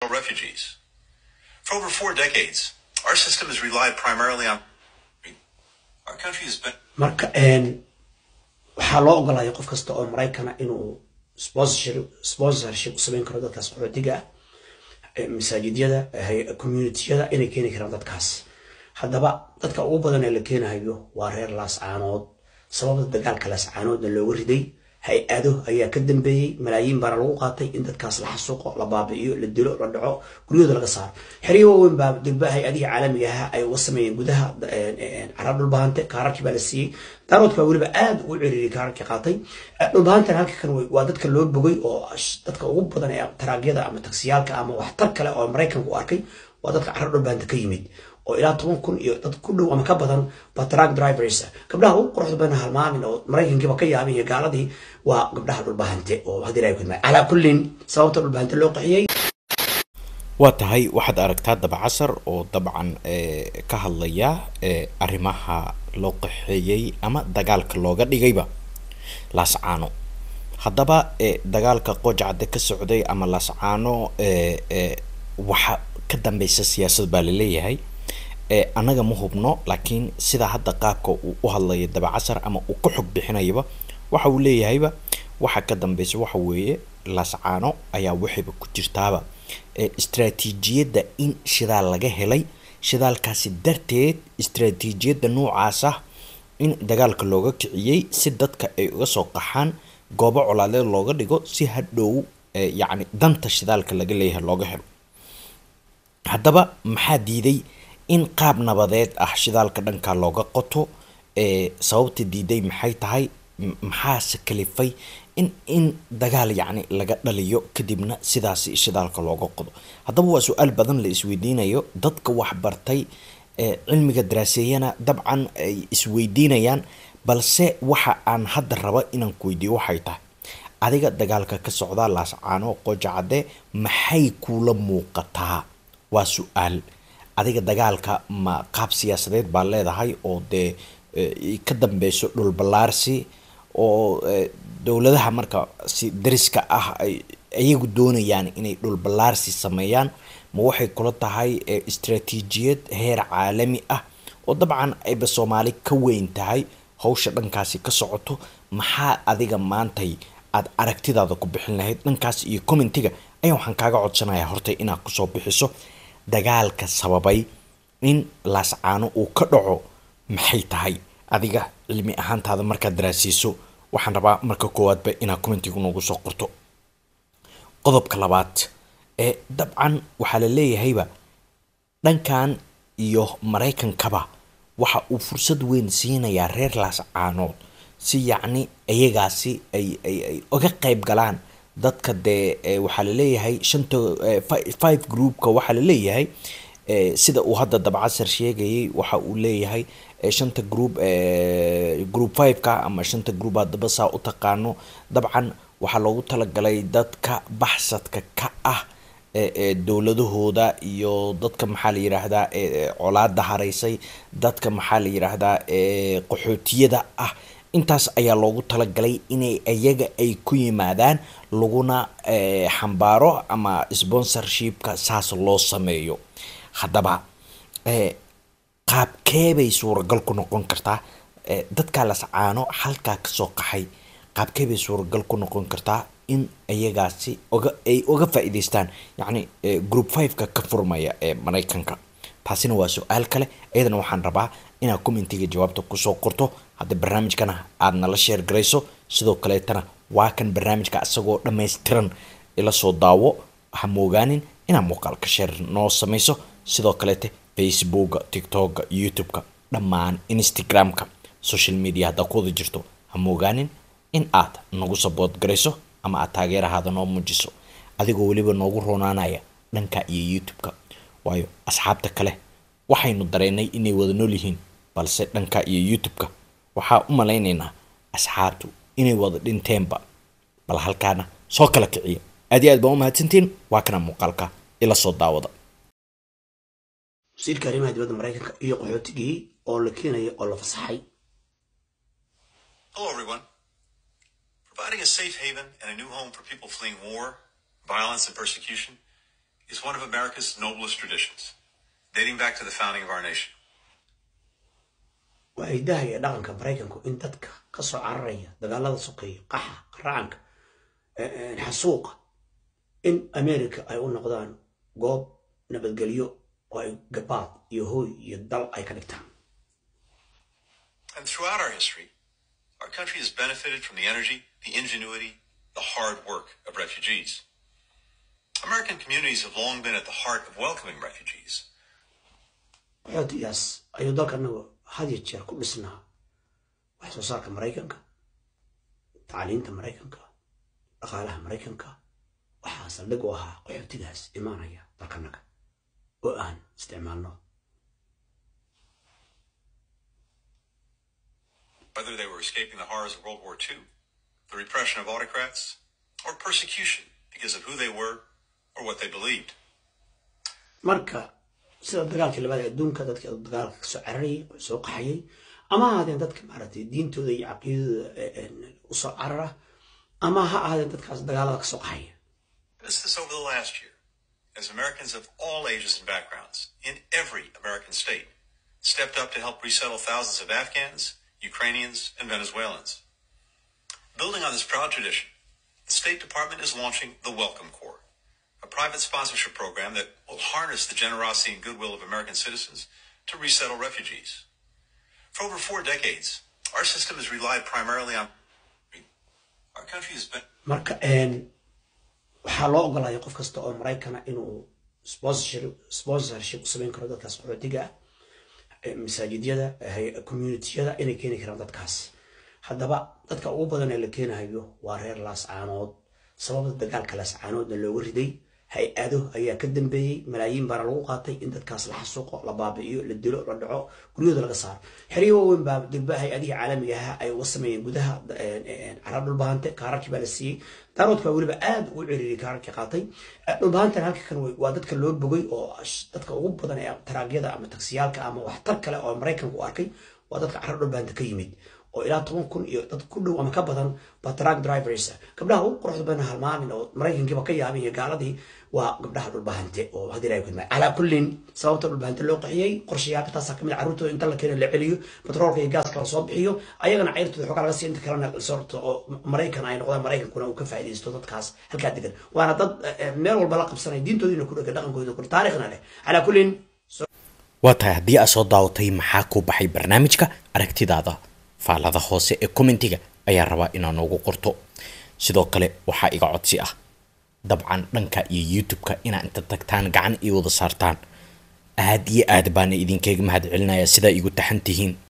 refugees. For over four decades, our system has relied primarily on. Our country has been. marka een, waxaa loo ogolaya qof kasta oo maraykana inuu sponsorship sponsorship u samayn karo dadkaas qaxootiga ah ee masaajidyada hay- communitiyada inay keeni karaan dadkaas haddaba dadka ugu badan ee la keenayo waa reer laascaanood sababta dagaalka laascaanoodna looga riday hay-ado ayaa ka dambeeyey malaayiin baana lagu qaatay in dadkaas la xasuuqo la baabi'iyo la dilo la dhaco guryahooda laga saaro xeryo waaweyn baa durba hay-adihii caalamiga ahaa ay uga sameeyeen gudaha carab dhulbahante kaararkii baa la siiyey daaroodka baa weliba aad ugu ciriiriyay kaararkii qaatay dhulbahantan halka kan wey- waa dadka loo bogay oo sh- dadka ugu badan ee taraagyada ama taksiyaalka ama waxtar kale oo maraykanku u arkay waa dadka carab dhulbahante ka yimid oo ilaa toban kun iyo dad ku dhow ama ka badan baa truck drivers ah. gabdhaha ugu quruxda badan halmaamin oo maraykankiiba ka yaabay iyo gaaladii waa gabdhaha dhulbahante oo haddii ilahay kudmaa calaa kullin sababta dhulbahante loo qaxiyey waa tahay waxaad aragtaa dabcasar oo dabcan eh, ka hadlaya eh, arrimaha loo qaxeeyey ama dagaalka looga dhigayba laascaano haddaba eh, dagaalka qojacde ka socday ama laascaano eh, eh, waxa ka dambeysa siyaasad baa laleeyahay eh, annaga ma hubno laakiin sida hadda qaabka uu u hadlaya dabcasar ama uu ka xog bixinayaba waxa uu leeyahayba waxa ka dambeysa waxa weeye laascaano ayaa waxayba ku jirtaaba eh, istaraatiijiyadda in shidaal laga helay shidaalkaasi darteed istaraatiijiyadda noocaas ah in dagaalka looga kiciyey si dadka ay uga soo qaxaan goobo colaadeed looga dhigo si hadhow eh, yacni danta shidaalka laga leeyahay looga helo haddaba maxaa diiday in qaab nabadeed ah shidaalka dhanka looga qoto ee sababta diiday maxay tahay M- maxaase kalifay in in dagaal yacni laga dhaliyo kadibna sidaasi shidaalka looga qodo haddaba waa su-aal badan la isweydiinayo dadka waxbartay ee cilmiga daraaseeyana dabcan ay isweydiinayaan balse waxa aan hadda raba inaan ku weydiiyo waxay tahay adiga dagaalka ka socda laascaano qojacade maxay kuula muuqataa waa su-aal adiga dagaalka ma qaab siyaasadeed baa leedahay oo dee eh, ka dambeyso dhul ballaarsi oo eh, dowladaha marka si dariska ah ay iyagu doonayaan inay dhul ballaarsi sameeyaan ma waxay kula tahay eh, istaraatiijiyad heer caalami ah oo dabcan ayba soomaali ka weyn tahay hawsha dhankaasi ka socoto maxaa adiga maantay aada aragtidaada ku bixin lahayd dhankaas iyo commentiga ayaa waxaan kaaga codsanayaa horta inaad kusoo bixiso dagaalka sababay in laascaano uu ka dhaco maxay tahay adiga cilmi ahaantaada markaad daraasiiso waxaan rabaa marka koowaadba inaad commentiga noogu soo qorto qodobka labaad ee dabcan waxaa la leeyahayba dhankan iyo maraykankaba waxa uu fursad weyn siinayaa reer laascaanood si yacni iyagaasi ay ay ay uga qayb galaan dadka dee eh, waxaa la leeyahay shanta eh, fi- five groupka waxaa la leeyahay eh, sida uu hadda dabcasar sheegayay waxa uu leeyahay eh, shanta group eh, group five-ka ama shanta group haddaba saa u taqaano dabcan waxaa loogu talagalay dadka baxsadka ka ah ee ee dowladahooda iyo dadka maxaa la yidhaahdaa ee ee colaada haraysay dadka maxaa la yidhaahdaa ee qaxootiyada ah intaas ayaa loogu talagalay inay iyaga ay ku yimaadaan laguna ee, xambaaro ama sponsorshipka saas loo sameeyo haddaba ee, qaabkee bay suuragal ku noqon kartaa ee, dadka lascaano halkaa kasoo qaxay qaabkee bay suuragal ku noqon kartaa in iyagaasi oga ay uga faa'iidaystaan yacni eh, group five-ka ka furmaya ee maraykanka taasina waa su-aal kale iyadana waxaan rabaa inaad commentiga jawaabta kusoo qorto haddii barnaamijkana aad nala sheer garayso sidoo kaleetana waa kan barnaamijka isagoo dhammaystiran ila soo daawo ha moogaanin inaad muuqaalka sheer noo samayso sidoo kaleete facebooka tiktoka youtube-ka dhammaan instagram-ka social media haddaa ku wada jirto ha moogaanin in aad nagu sabood garayso ama aad taageerahaada noo muujiso adigoo weliba noogu roonaanaya dhanka iyo youtube-ka waayo asxaabta kale waxaynu dareennay inay wada nool yihiin balse dhanka iyo youtube-ka waxaa u malaynaynaa asxaabtu inay wada dhinteenba bal halkaana soo kala kiciya aad iyo aad baa u mahadsantiin waa kana muuqaalka ila soo daawada wasiirka arrimaha dibadda maraykanka iyo qaxootigii oo la keenaya oo la fasaxay Hello, everyone. Providing a safe haven and a new home for people fleeing war, violence, and persecution is one of America's noblest traditions, dating back to the founding of our nation. waa hidaha iyo dhaqanka maraykanku in dadka ka soo cararaya dagaalada sokeeya qaxa qaracanka xasuuqa in america ay u noqdaan goob nabadgelyo oo ay gabaad iyo hooy iyo dal ay ka dhigtaan And throughout our history, our country has benefited from the energy, the ingenuity, the hard work of refugees. American communities have long been at the heart of welcoming refugees. qaxootigaas ayuu dalka anagu had iyo jeer ku dhisnaa wax soo saarka maraykanka tacliinta maraykanka dhaqaalaha maraykanka waxaa saldhig u ahaa qaxootigaas imaanaya dalkanaga oo aan isticmaalno whether they were escaping the horrors of World War II, the repression of autocrats, or persecution because of who they were or what they believed. marka sida dagaalkii labaad ee adduunka dadka dagaalka kasoo cararayay oo soo qaxayay ama ha ahaadeen dadka maaragtay diintooda iyo caqiidadooda usoo carara ama ha ahaadeen dadkaas dagaalada kasoo qaxaya Witnessed this over the last year as Americans of all ages and backgrounds in every American state stepped up to help resettle thousands of Afghans, Ukrainians, and Venezuelans. Building on this proud tradition, the State Department is launching the Welcome Corps, a private sponsorship program that will harness the generosity and goodwill of American citizens to resettle refugees. For over four decades, our system has relied primarily on our country has been marka waxaa loo ogolaya qof kasta oo maraykana inuu sponsorship sponsorship u samayn karo dadkaas qaxootiga ah masaajidyada communitiyada inay keeni karaan dadkaas haddaba dadka ugu badan ee la keenayo waa reer laascaanood sababta dagaalka laascaanoodna looga riday hay-ado ayaa ka dambeeyey malaayiin baana lagu qaatay in dadkaas la xasuuqo la baabi'iyo la dilo la dhaco guryahooda laga saaro xeryo waaweyn baa degba hay-adihii caalamiga ahaa ay uga sameeyeen gudaha carab dhulbahante kaararkii baa la siiyey daaroodka baa weliba aad ugu ciriiriyay kaararkii qaatay dhulbahantan halka kan waa dadka loo bogay oo dadka ugu badan ee taraagyada ama taksiyaalka ama waxtar kale oo maraykanku u arkay waa dadka carab dhulbahanta ka yimid oo ilaa toban kun iyo dad ku dhow ama ka badan baa truck drivers gabdhaha ugu quruxda badan halmaamin oo maraykankiiba ka yaabay iyo gaaladii waa gabdhaha dhulbahante oo haddii ilahay kudmay calaa kullin sababta dhulbahante loo qaxiyey qorshayaalka taasaa kamid carruurtooda inta la keeno la celiyo batroolka iyo gaaska la soo bixiyo ayagana cayrtooda xoogaa laga siiyo inta kalena sorto oo maraykan ay noqdaan maraykankuna uu ka faa'iidaysto dadkaas halkaa degan waana dad meel walba la qabsanaya diintoodiina ku dhega dhaqankooda ku taariikhna leh calaa kullin waa tahay haddii aad soo daawatay maxaa ku baxay barnaamijka aragtidaada faalada hoose ee commentiga ayaa rabaa inaa noogu qorto sidoo kale waxaa iga codsi ah dabcan dhanka iyo youtube-ka inaa inta tagtaan gacan ii wada saartaan aad iyo aad baana idinkaga mahad celinayaa sidaa igu taxan tihiin